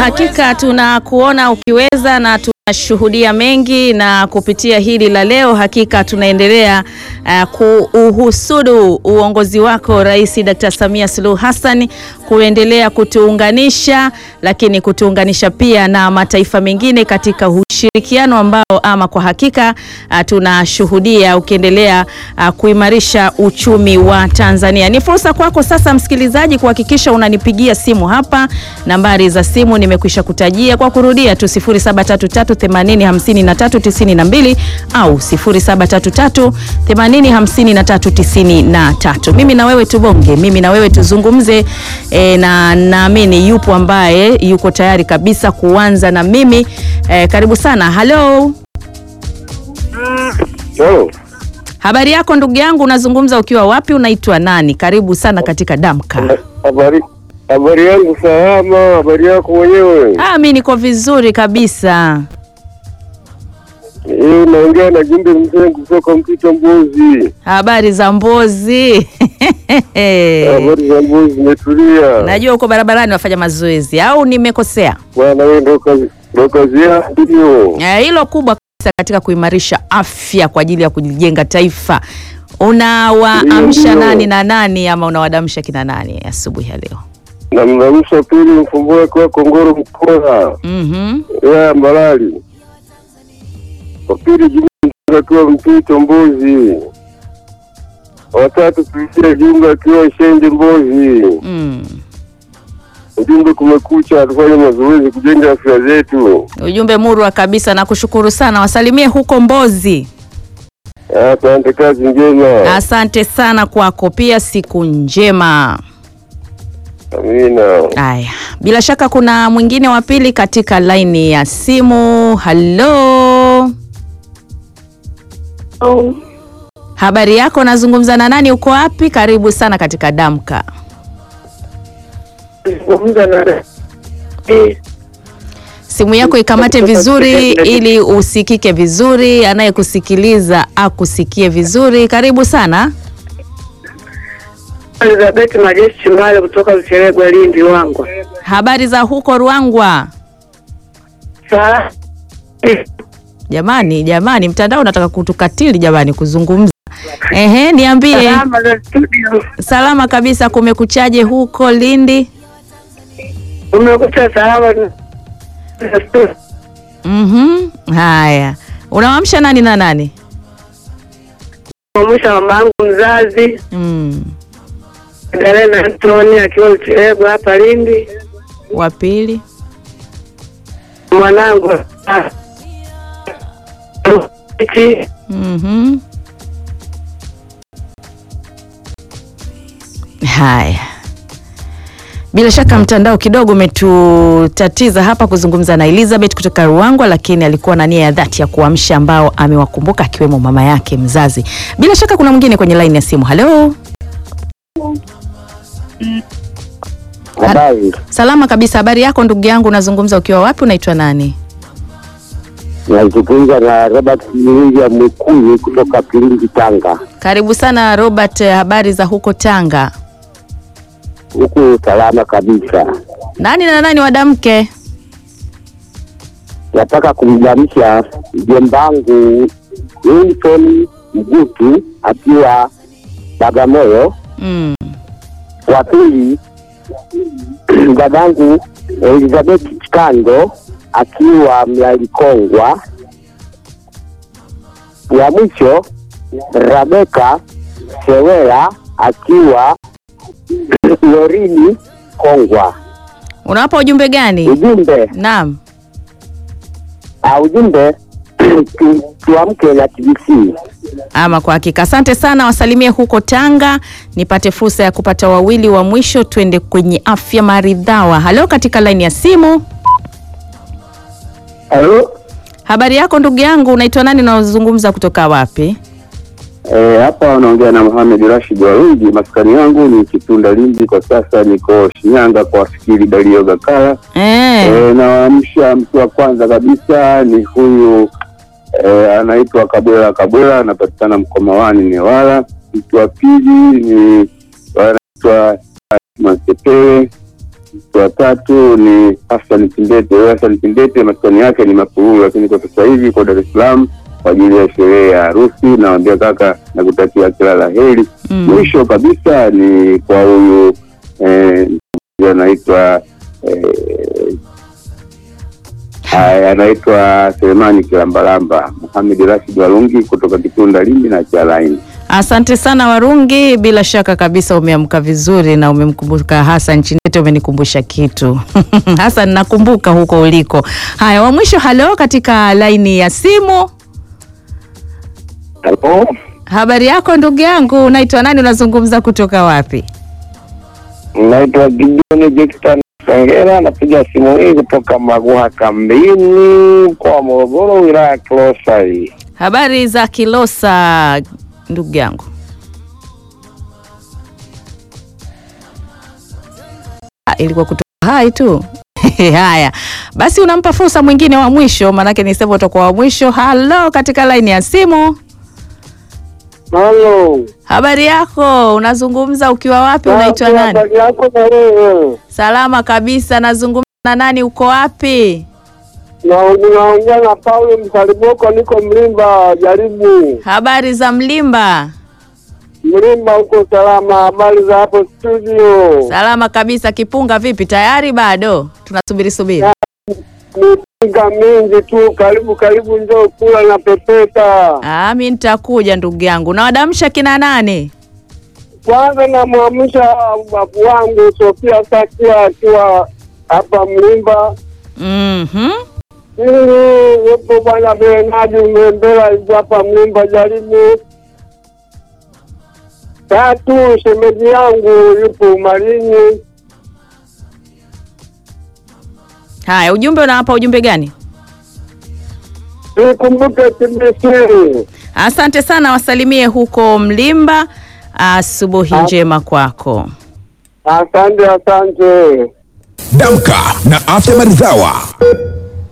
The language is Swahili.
hakika tunakuona ukiweza na tunashuhudia mengi, na kupitia hili la leo hakika tunaendelea uh, kuuhusudu uongozi wako Rais Dr. Samia Suluhu Hassan kuendelea kutuunganisha, lakini kutuunganisha pia na mataifa mengine katika ushirikiano ambao ama kwa hakika uh, tunashuhudia ukiendelea uh, kuimarisha uchumi wa Tanzania. Ni fursa kwako sasa msikilizaji kuhakikisha unanipigia simu hapa. Nambari za simu nimekwisha kutajia kwa kurudia tu 0733805392 au 0733805393. Mimi na wewe tubonge, mimi na wewe tuzungumze e, na naamini yupo ambaye yuko tayari kabisa kuanza na mimi e, karibu sana. Halo, Hello. habari yako ndugu yangu, unazungumza ukiwa wapi? Unaitwa nani? Karibu sana katika Damka. Habari habari yangu salama, habari yako mwenyewe? Ah, mi niko vizuri kabisa. Eh, naongea na Jumbe Mzee kutoka Mpito Mbuzi. Habari za Mbozi? Habari za Mbuzi zimetulia. Najua uko barabarani wafanya mazoezi au nimekosea? Bwana wewe ndo kazi ndo kazi yako hiyo. Eh, Hilo kubwa kabisa katika kuimarisha afya kwa ajili ya kujenga taifa. Unawaamsha Ndio. nani na nani ama unawadamsha kina nani asubuhi ya leo? Na mnamsha pili mfumbue kwa Kongoro Mkola. Mhm. Ya Mbalali. Wa pili Jumbe Mzee akiwa Mpito Mbuzi. Watatu tuishie Jumbe akiwa Shende Mbuzi. Mm. Ujumbe kumekucha, tufanye mazoezi kujenga afya zetu. Ujumbe murwa kabisa na kushukuru sana. Wasalimie huko Mbozi. Asante, kazi njema. Asante sana kwako pia, siku njema. Amina. Aya, bila shaka kuna mwingine wa pili katika laini ya simu. Halo, habari yako? Nazungumza na nani? Uko wapi? Karibu sana katika Damka. Zungumza na eh, Simu yako ikamate vizuri ili usikike vizuri, anayekusikiliza akusikie vizuri. Karibu sana. Elizabeth Majeshi Chimale kutoka Ucheregwa, Lindi, Wangwa. Habari za huko Ruangwa? Saa eh, Jamani, jamani, mtandao unataka kutukatili jamani, kuzungumza. Ehe, niambie. salama za studio, Salama kabisa. Kumekuchaje huko Lindi? umekuta salama za studio. Mhm. Haya, unawamsha nani na nani? Mwisha mama yangu mzazi Mm. Galena Antoni akiwa Ucheregwa hapa Lindi, Wa pili. mwanangu ah, Iti, Mhm. Haya, bila shaka mtandao kidogo umetutatiza hapa kuzungumza na Elizabeth kutoka Ruangwa, lakini alikuwa na nia ya dhati ya kuamsha ambao amewakumbuka akiwemo mama yake mzazi. Bila shaka kuna mwingine kwenye laini ya simu. Halo, Habari. salama kabisa. Habari yako ndugu yangu, unazungumza ukiwa wapi? Unaitwa nani? Nazungumza na Robert William Mwikuyu kutoka Kilindi, Tanga. Karibu sana Robert, habari za huko Tanga? Huku salama kabisa. Nani na nani wadamke? Nataka kumjamisha mjombangu Wilson Mgutu akiwa Bagamoyo. Mm. Wa pili dadangu Elizabeth Chikando akiwa Mlalikongwa. Wa mwisho Rabeka Sewela akiwa Lorini Kongwa. Unawapa ujumbe gani? Ujumbe Naam. uh, ujumbe tu- tuamke na TBC. Ama kwa hakika, asante sana, wasalimie huko Tanga, nipate fursa ya kupata wawili wa mwisho, twende kwenye afya maridhawa. Halo, katika laini ya simu, Halo, habari yako ndugu yangu, unaitwa nani na unazungumza kutoka wapi? eh, hapa wanaongea na Mohamed Rashid Warungi. Maskani yangu ni Kitunda Lindi, kwa sasa niko Shinyanga kwa fikiri Dalio Gakala. Eh, E, nawaamsha mtu wa kwanza kabisa ni huyu e, anaitwa Kabwela Kabwela, anapatikana Mkomawani Newala. Mtu wa pili ni anaitwa Masepele wa tatu ni Hassan Kindete. Huyo Hassan Kindete maskani yake ni Mafururu, lakini kwa sasa hivi kwa Dar es Salaam kwa ajili ya sherehe ya harusi. Nawambia kaka, nakutakia kila la heri. Mm. Mwisho kabisa ni kwa huyu eh, anaitwa eh, haya, anaitwa Selemani Kilambalamba Muhamed Rashid Walungi kutoka Kitunda Lindi na Chalaini. Asante sana Warungi, bila shaka kabisa umeamka vizuri na umemkumbuka Hassan Chinete, umenikumbusha kitu Hassan, nakumbuka huko uliko. Haya, wa mwisho, halo, katika laini ya simu. Halo, Habari yako ndugu yangu, unaitwa nani? Unazungumza kutoka wapi? naitwa Gideon Jektan Songera, napiga simu hii kutoka Maguha kambini, mkoa wa Morogoro, wilaya ya Kilosa hii. Habari za Kilosa ndugu yangu. Ah, ilikuwa kutoka hai tu haya basi, unampa fursa mwingine wa mwisho, maanake nisema utakuwa wa mwisho. Halo, katika laini ya simu. Halo. Habari yako, unazungumza ukiwa wapi? Unaitwa nani? Habari yako na wewe? Salama kabisa. Nazungumza na nani? Uko wapi? Na unaongea na Paulo Msaliboko, niko Mlimba jaribu. Habari za Mlimba? Mlimba huko salama. Habari za hapo studio? Salama kabisa. Kipunga vipi? Tayari bado tunasubiri subiri. Mipiga mingi tu, karibu karibu, njoo kula na pepeta. Ah, mi nitakuja ndugu yangu. Nawadamsha kina nani? Kwanza namwamsha babu wangu Sofia Sakia akiwa hapa Mlimba. Mhm. Ili yupo bwana Bernadi Mbembela yupo hapa Mlimba jaribu. Tatu, shemeji yangu yupo Umarini. Haya, ujumbe unawapa ujumbe gani? Nikumbuke TBC. Asante sana, wasalimie huko Mlimba. Asubuhi Ah. njema kwako. Asante, asante. Damka na Afya Maridhawa.